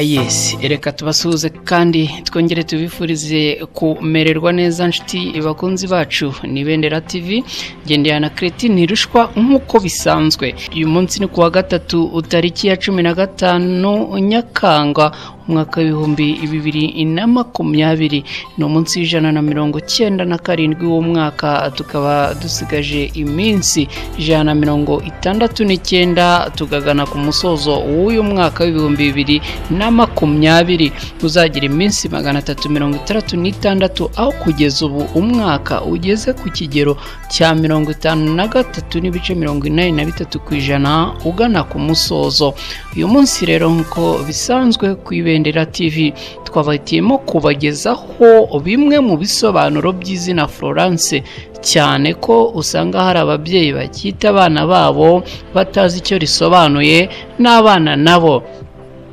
yes reka tubasuhuze kandi twongere tubifurize kumererwa neza nshuti bakunzi bacu ni bendera tv ngendera na kereti ntirushwa nk'uko bisanzwe uyu munsi ni kuwa gatatu tariki ya cumi na gatanu nyakanga umwaka w'ibihumbi bibiri na makumyabiri ni umunsi w'ijana na mirongo icyenda na karindwi w'umwaka tukaba dusigaje iminsi ijana na mirongo itandatu n'icyenda tukagana ku musozo w'uyu mwaka w'ibihumbi bibiri na makumyabiri uzagira iminsi magana atatu mirongo itandatu n'itandatu aho kugeza ubu umwaka ugeze ku kigero cya mirongo itanu na gatatu n'ibice mirongo inani na bitatu ku ijana ugana ku musozo uyu munsi rero nk'uko bisanzwe ku ibendera tv twabahitiyemo kubagezaho bimwe mu bisobanuro by'izina florence cyane ko usanga hari ababyeyi bakita abana babo batazi icyo risobanuye n'abana nabo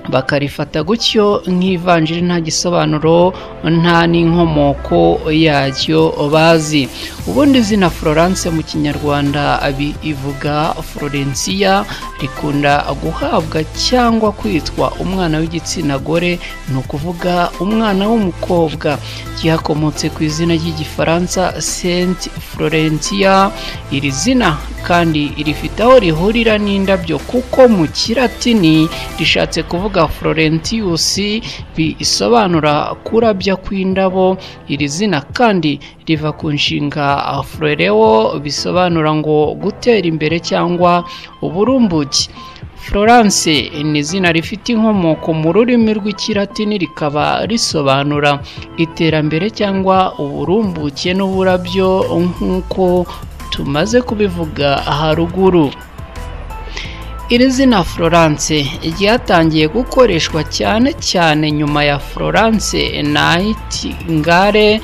bakarifata gutyo nk'ivanjiri nta gisobanuro nta n'inkomoko yaryo bazi ubundi izina florence mu kinyarwanda ivuga florencia rikunda guhabwa cyangwa kwitwa umwana w'igitsina gore ni ukuvuga umwana w'umukobwa ryakomotse ku izina ry'igifaransa saint florencia iri zina kandi rifite aho rihurira n'indabyo kuko mu kiratini rishatse kuvuga florentius bisobanura kurabya kw'indabo iri zina kandi riva ku nshinga floreo bisobanura ngo gutera imbere cyangwa uburumbuke florence ni izina rifite inkomoko mu rurimi rw'ikiratini rikaba risobanura iterambere cyangwa uburumbuke n'uburabyo nk'uko tumaze kubivuga haruguru iri zina florence ryatangiye gukoreshwa cyane cyane nyuma ya florence nightingale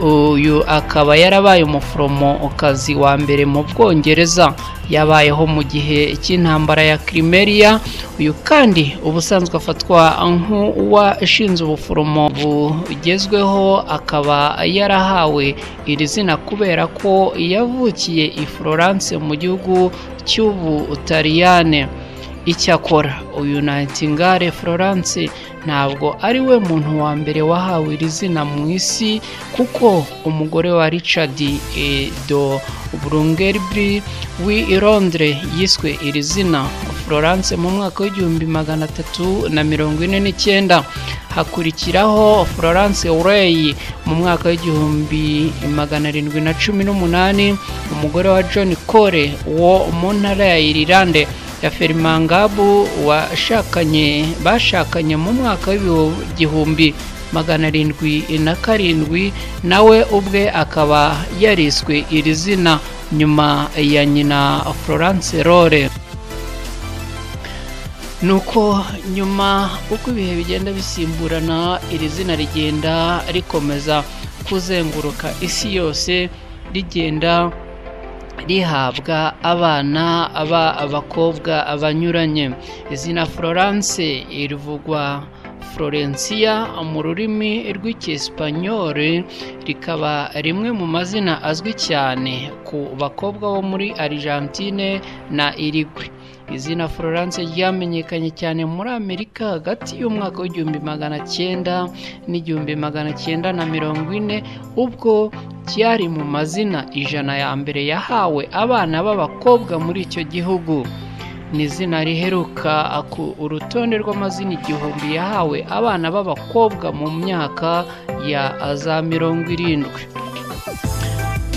uyu akaba yarabaye umuforomokazi wa mbere mu bwongereza yabayeho mu gihe cy'intambara ya kirimeriya uyu kandi ubusanzwe afatwa nk'uwashinze ubuforomo bugezweho akaba yarahawe iri zina kubera ko yavukiye i florence mu gihugu cy'ubutaliyane icyakora uyu nayitingare florence ntabwo ari we muntu wa mbere wahawe iri zina mu isi kuko umugore wa richard do burungeribri w'i londres yiswe iri zina florence mu mwaka w'igihumbi magana atatu na mirongo ine n'icyenda hakurikiraho florence ureyi mu mwaka w'igihumbi magana arindwi na cumi n'umunani umugore wa john cole wo mu ntara ya irilande ya ferimangabu washakanye bashakanye mu mwaka w'ibihumbi magana arindwi na karindwi nawe ubwe akaba yariswe iri zina nyuma ya nyina florence rore nuko nyuma uko ibihe bigenda bisimburana iri zina rigenda rikomeza kuzenguruka isi yose rigenda rihabwa abana abakobwa abanyuranye izina florence rivugwa florencia mu rurimi rw'icyesipanyoli rikaba rimwe mu mazina azwi cyane ku bakobwa bo muri argentine na irigwe izina florence ryamenyekanye cyane muri amerika hagati y'umwaka w'igihumbi magana cyenda n'igihumbi magana cyenda na mirongo ine ubwo ryari mu mazina ijana ya mbere yahawe abana b'abakobwa muri icyo gihugu ni izina riheruka urutonde rw'amazina igihumbi yahawe abana b'abakobwa mu myaka ya za mirongo irindwi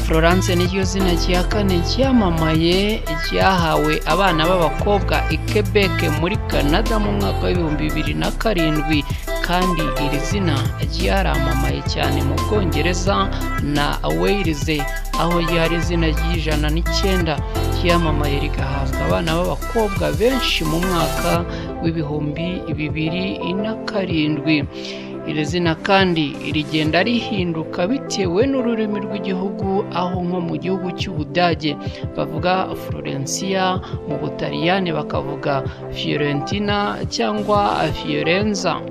florence niryo zina rya kane ryamamaye ryahawe abana b'abakobwa i quebec muri canada mu mwaka w'ibihumbi bibiri na karindwi kandi iri zina ryaramamaye cyane mu bwongereza na weyirize aho ryari izina ry'ijana n'icyenda ryamamaye rigahabwa abana b'abakobwa benshi mu mwaka w'ibihumbi bibiri na karindwi iri zina kandi rigenda rihinduka bitewe n'ururimi rw'igihugu aho nko mu gihugu cy'ubudage bavuga florencia mu butaliyani bakavuga fiorentina cyangwa fiorenza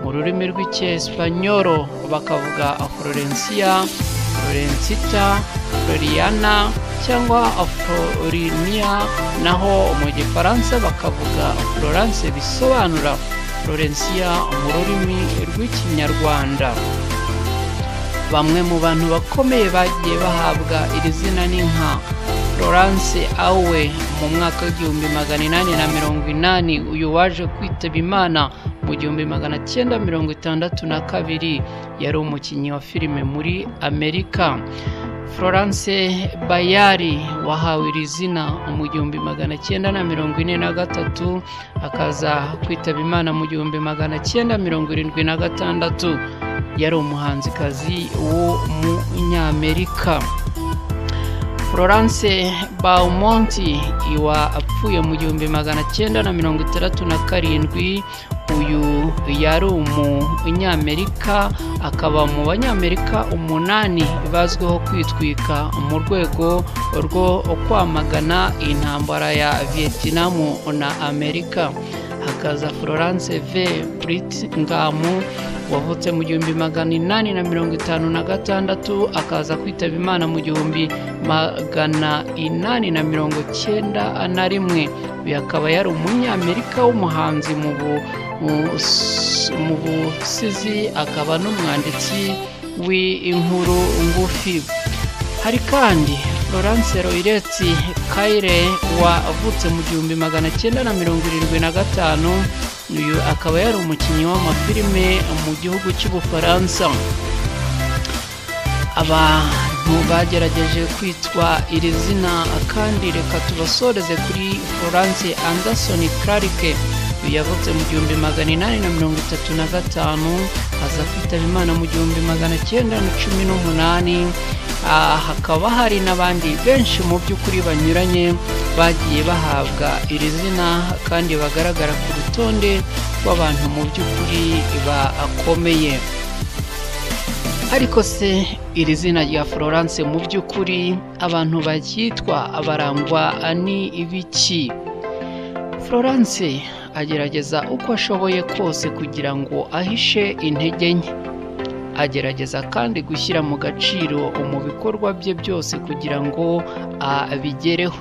mu rurimi rw'icyesipanyoro bakavuga florencia florencita floriana cyangwa florinia naho mu gifaransa bakavuga florence bisobanura florencia mu rurimi rw'ikinyarwanda bamwe mu bantu bakomeye bagiye bahabwa iri zina ni nka florence awe mu mwaka w'igihumbi magana inani na mirongo inani uyu waje kwitaba imana mu gihumbi magana cyenda mirongo itandatu na kabiri yari umukinnyi wa filime muri amerika florence bayari wahawe iri zina mu gihumbi magana cyenda na mirongo ine na gatatu akaza kwitaba imana mu gihumbi magana cyenda mirongo irindwi na gatandatu yari umuhanzikazi wo mu nyamerika florence baumonti iwa apfuye mu gihumbi magana cyenda na mirongo itandatu na karindwi uyu yari umunyamerika akaba mu banyamerika umunani bazwiho kwitwika mu rwego rwo kwamagana intambara ya vietinamu na amerika hakaza florence v ngamu wavutse mu gihumbi magana inani na mirongo itanu na gatandatu akaza kwitaba imana mu gihumbi magana inani na mirongo cyenda na rimwe uyu akaba yari umunyamerika w'umuhanzi mu busizi akaba n'umwanditsi w'inkuru ngufi hari kandi florence royireti kayire wavutse mu gihumbi magana cyenda na mirongo irindwi na gatanu uyu akaba yari umukinnyi w'amafilime mu gihugu cy'ubufaransa abantu bagerageje kwitwa iri zina kandi reka tubasoreze kuri florence anderson clarike yavutse mu gihumbi magana inani na mirongo itatu na gatanu aza kwitaba imana mu gihumbi magana cyenda na cumi n'umunani hakaba hari n'abandi benshi mu by'ukuri banyuranye bagiye bahabwa iri zina kandi bagaragara ku rutonde rw'abantu mu by'ukuri bakomeye ariko se iri zina rya florence mu by'ukuri abantu baryitwa barangwa ni ibiki florence agerageza uko ashoboye kose kugira ngo ahishe intege nke agerageza kandi gushyira mu gaciro mu bikorwa bye byose kugira ngo abigereho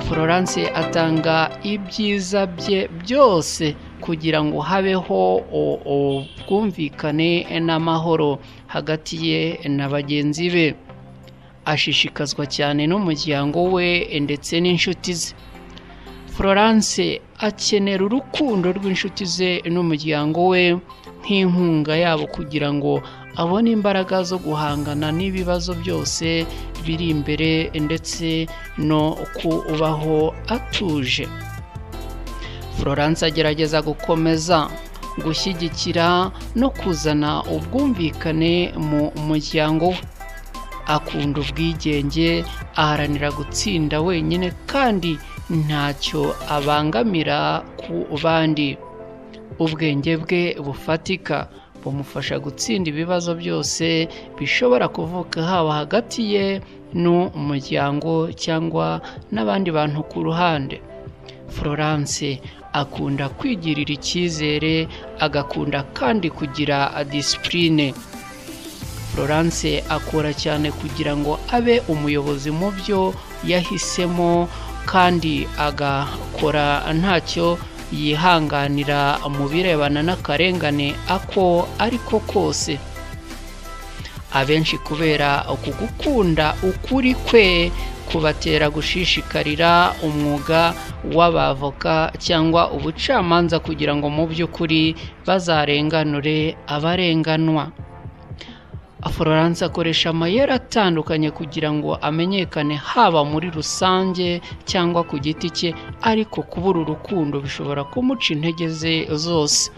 florence atanga ibyiza bye byose kugira ngo habeho ubwumvikane n'amahoro hagati ye na bagenzi be ashishikazwa cyane n'umuryango we ndetse n'inshuti ze florence akenera urukundo rw'inshuti ze n'umuryango we nk'inkunga yabo kugira ngo abone imbaraga zo guhangana n'ibibazo byose biri imbere ndetse no kubaho atuje florence agerageza gukomeza gushyigikira no kuzana ubwumvikane mu muryango we akunda ubwigenge aharanira gutsinda wenyine kandi ntacyo abangamira ku bandi ubwenge bwe bufatika bumufasha gutsinda ibibazo byose bishobora kuvuka haba hagati ye n'umuryango cyangwa n'abandi bantu ku ruhande florence akunda kwigirira icyizere agakunda kandi kugira disipurine florence akora cyane kugira ngo abe umuyobozi mu byo yahisemo kandi agakora ntacyo yihanganira mu birebana n'akarengane ako ariko kose abenshi kubera uku gukunda ukuri kwe kubatera gushishikarira umwuga w'abavoka cyangwa ubucamanza kugira ngo mu by'ukuri bazarenganure abarenganwa florence akoresha amayeri atandukanye kugira ngo amenyekane haba muri rusange cyangwa ku giti cye ariko kubura urukundo bishobora kumuca intege ze zose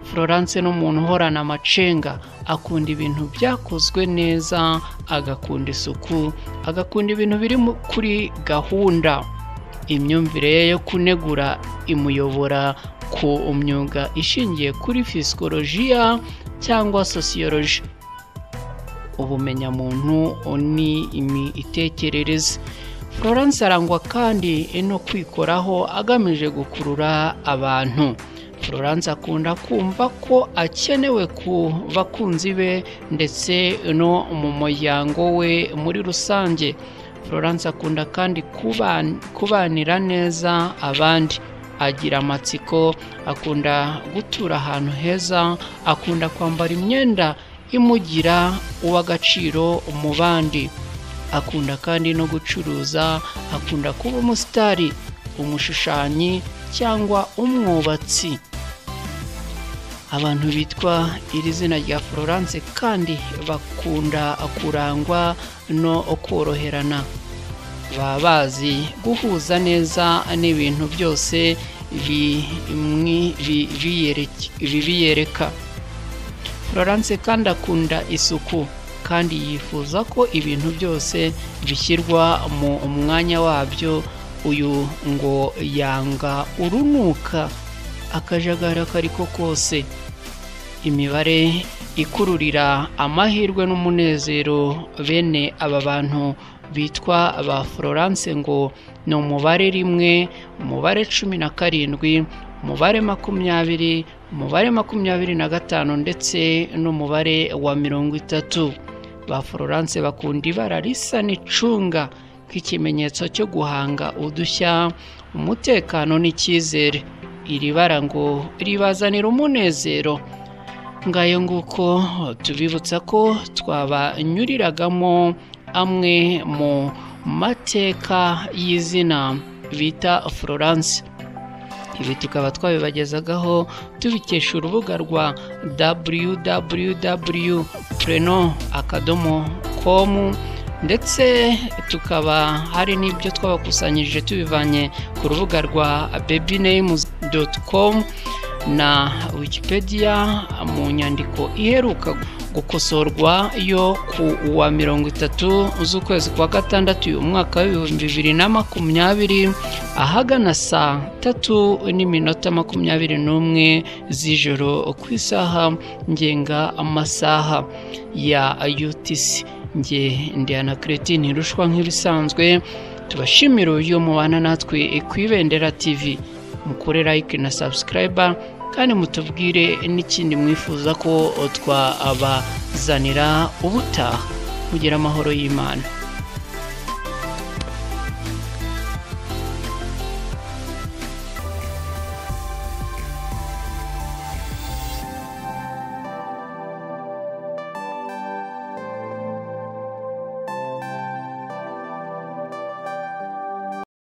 florence ni umuntu uhorana amacenga akunda ibintu byakozwe neza agakunda isuku agakunda ibintu biri kuri gahunda imyumvire ye yo kunegura imuyobora ku myuga ishingiye kuri fisikolojiya cyangwa sosiyoloji ubumenyamuntu ni imitekerereze florence arangwa kandi no kwikoraho agamije gukurura abantu florence akunda kumva ko akenewe ku bakunzi be ndetse no mu muryango we muri rusange florence akunda kandi kubanira neza abandi agira amatsiko akunda gutura ahantu heza akunda kwambara imyenda imugira uw'agaciro mu bandi akunda kandi no gucuruza akunda kuba umusitari umushushanyi cyangwa umwubatsi abantu bitwa iri zina rya florence kandi bakunda kurangwa no koroherana baba bazi guhuza neza n'ibintu byose bibiyereka florence kandi akunda isuku kandi yifuza ko ibintu byose bishyirwa mu mwanya wabyo uyu ngo yanga urunuka akajagara kariko kose imibare ikururira amahirwe n'umunezero bene aba bantu bitwa ba florence ngo ni umubare rimwe umubare cumi na karindwi umubare makumyabiri umubare makumyabiri na gatanu ndetse n'umubare wa mirongo itatu ba florence bakunda ibara risa n'icunga nk'ikimenyetso cyo guhanga udushya umutekano n'icyizere iri bara ngo ribazanira umunezero ngayo nguko tubibutsa ko twabanyuriragamo amwe mu mateka y'izina bita florence ibi tukaba twabibagezagaho tubikesha urubuga rwa www preno akadomo komu ndetse tukaba hari n'ibyo twabakusanyirije tubivanye ku rubuga rwa babynames com na wikipedia mu nyandiko iheruka gukosorwa yo ku wa mirongo itatu z'ukwezi kwa gatandatu uyu mwaka w'ibihumbi bibiri na makumyabiri ahagana saa tatu n'iminota makumyabiri n'umwe z'ijoro ku isaha ngenga amasaha ya utc nge ndihana kireti ntirushwa nk'ibisanzwe tubashimira uburyo mubana natwe ku ibendera tivi mukore like na sabusikarayiba kandi mutubwire n'ikindi mwifuza ko twabazanira ubutaha kugira amahoro y'imana